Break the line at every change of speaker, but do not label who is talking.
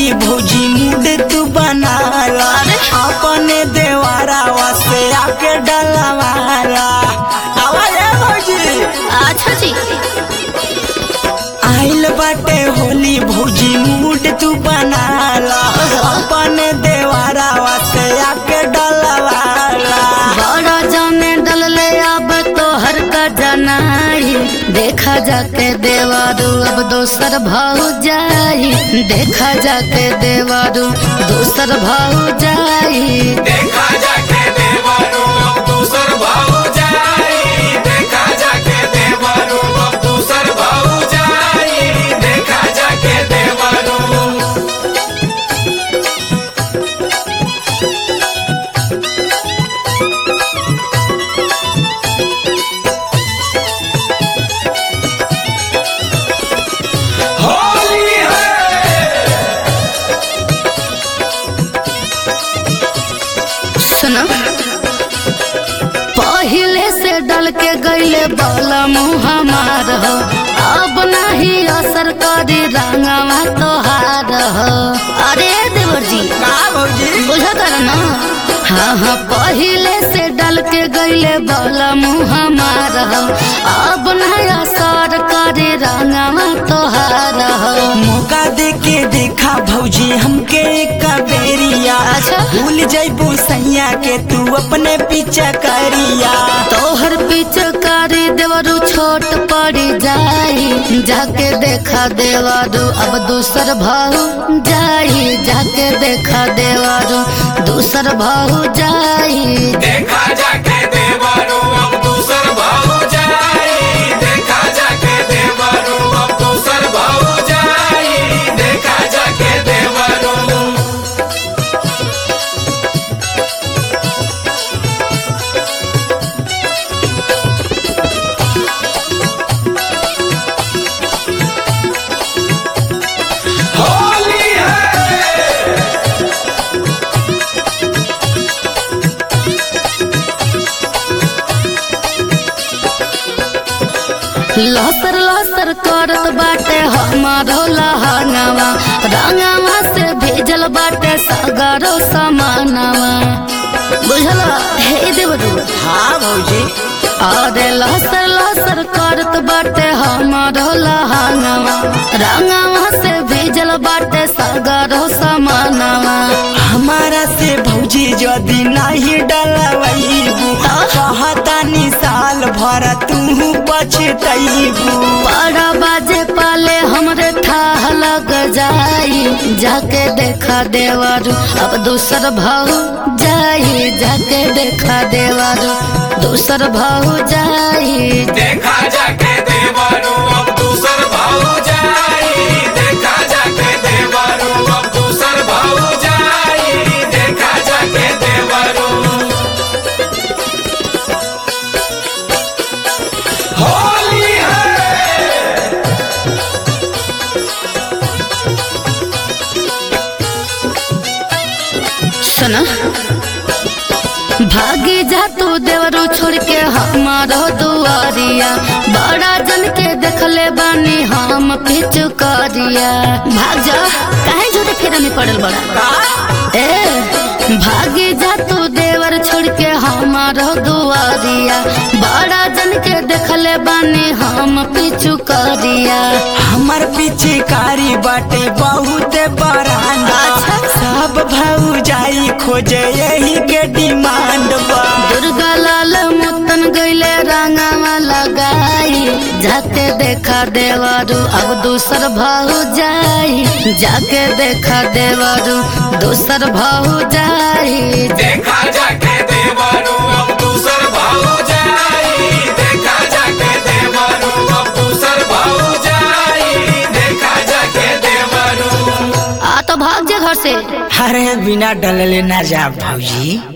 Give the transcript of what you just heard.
होली भौजी मूड तू बनाला अपने देवारावा से आके डलवाला आवाज है भौजी
अच्छा जी
आइल बाटे होली भौजी मूड तू बनाला अपने देवारावा से आके डलवाला
बड़ा जाने डलले अब तो हर का जनाई देखा जाके देवारू अब दोसर भाव जाई देखा जाके देवारू दोसर भाव जाई
देखा जाके देवरू अब दूसर भाऊ जाई देखा जाके देवरू अब दूसर भाऊ जाई देखा जाके देवरू होली है
सुनो पहिले से डल के गईले बाला मुँह हमार हो अब नहीं असर करी रंगवा तोहार हो अरे देवर जी
का भौजी
बुझत ना हाँ हाँ पहिले से डल के गईले बाला मुँह हमार हो अब नहीं असर करी रंगवा तोहार हो
मौका दे के देखा भौजी हमके एक बेरिया
अच्छा।
भूल जैबू सैया के तू अपने पीछे करिया
तोहर पिचकारी देवरू छोट पड़ी जाई जाके देखा देवरू अब दूसर भाऊ जाई जाके देखा देवरू दूसर भाऊ जाई
देखा जाके देवरू अब दूसर भाऊ जाई देखा जाके देवरू अब दूसर भाऊ जाई देखा जाके देवरू होली है
लसर लसर करत बाटे हमारो लहंगावा रंगावा से भेजल बाटे सगरो समानावा बुझल हे देवरू
हाँ भौजी
अरे लसर लसर करत बाटे हमारो लहंगावा रंगावा से भेजल बाटे सगरो समानावा
हमारा से भौजी यदि नहीं डलवैबू कहतानी साल भर तू पछतैबू
बड़ा बाजे पाले हमरे थाह लग जाई जाके देखा देवारू अब दूसर भाऊ जाई जाके देखा देवारू दूसर भाऊ जाई
देखा जाके देवरू अब दूसर भाऊ जाई देखा जाके देवरू अब दूसर भाऊ जाई देखा जाके देवरू होली है
सुना भागी जा तू देवरू छोड़ के हमारो दुआरिया बड़ा जन के देखले बानी हम पिछु करिया भाग जा काहे झूठे फेरा में पड़ल बड़ा ए भागी जा तू देवर छोड़ के हमारो दुआरिया बड़ा जन के देखले बानी हम पिछु करिया
हमर पीछे कारी बाटे बहुत बरांडा
अच्छा।
सब भाऊ जाई खोजे यही के डिमांड बा
दुर्गा लाल मुतन गईले रंगावा लगाई जाके देखा देवारू अब दूसर भाऊ जाई जाके देखा देवारू दूसर भाऊ जाई
देखा जाके देवरू अब दूसर भाऊ जाई देखा जाके देवरू अब दूसर भाऊ जाई देखा जाके देवरू
आ तो भाग जा घर से
अरे बिना डलले ना जा भौजी